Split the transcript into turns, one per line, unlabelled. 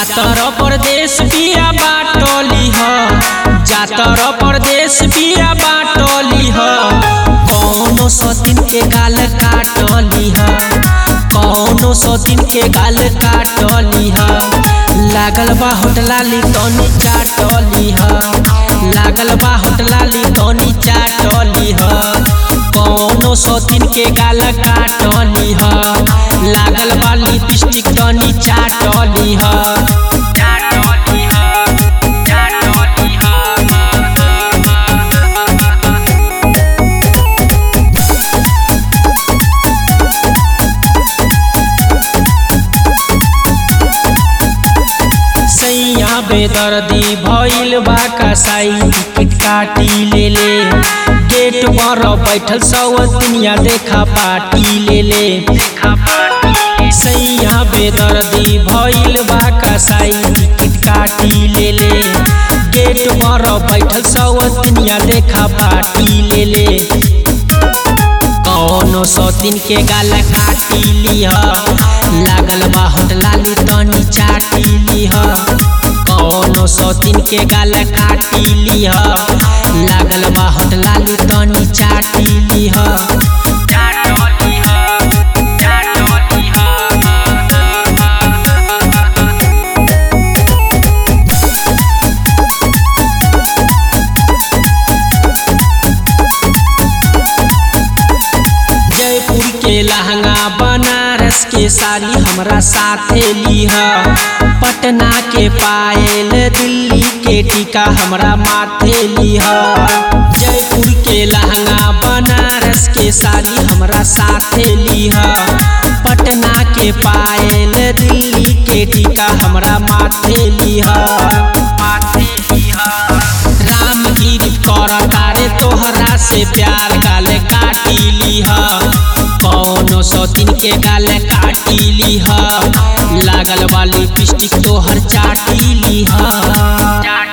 जातर परदेश बिया बाटली ह जातर परदेश बिया बाटली ह कौनो सतीन के गाल काटली ह कौनो सतीन के गाल काटली ह लागल बा होटलाली तनी चाटली ह लागल बा होटलाली तनी चाटली ह कौनो सतीन के गाल काटली ह लागल बा लिपस्टिक तनी चाटली ह चाटली ह चाटली सैया बेदर्दी भइल बा कसाई टिकट काटी ले ले गेट पर बैठल सब दुनिया देखा पार्टी ले ले सैया बेदर्दी भइल बा कसाई टिकट काटी ले ले गेट पर बैठल सब दुनिया देखा पार्टी ले ले कौनो सौतीन के गाल काटी लीह लागल बा होटलाली तनी चाटी लीह कौनो सौतीन के गाल काटी लीह लागल बा होटलाली तनी चाटी लीह जयपुर के लहंगा बनारस के साड़ी हमरा साथे लीह पटना के पायल दिल्ली के टीका हमरा माथे लीह जयपुर के लहंगा बनारस के साड़ी हमरा साथे लीह पटना के पायल दिल्ली के टीका हमरा माथे लीह माथे लीह रामगिरी कर तारे तोहरा से प्यार गाल काटी लीह कौनो सौतीन के गाल काटी लीह लागल वाली पिस्टिक तोहर चाटी लीह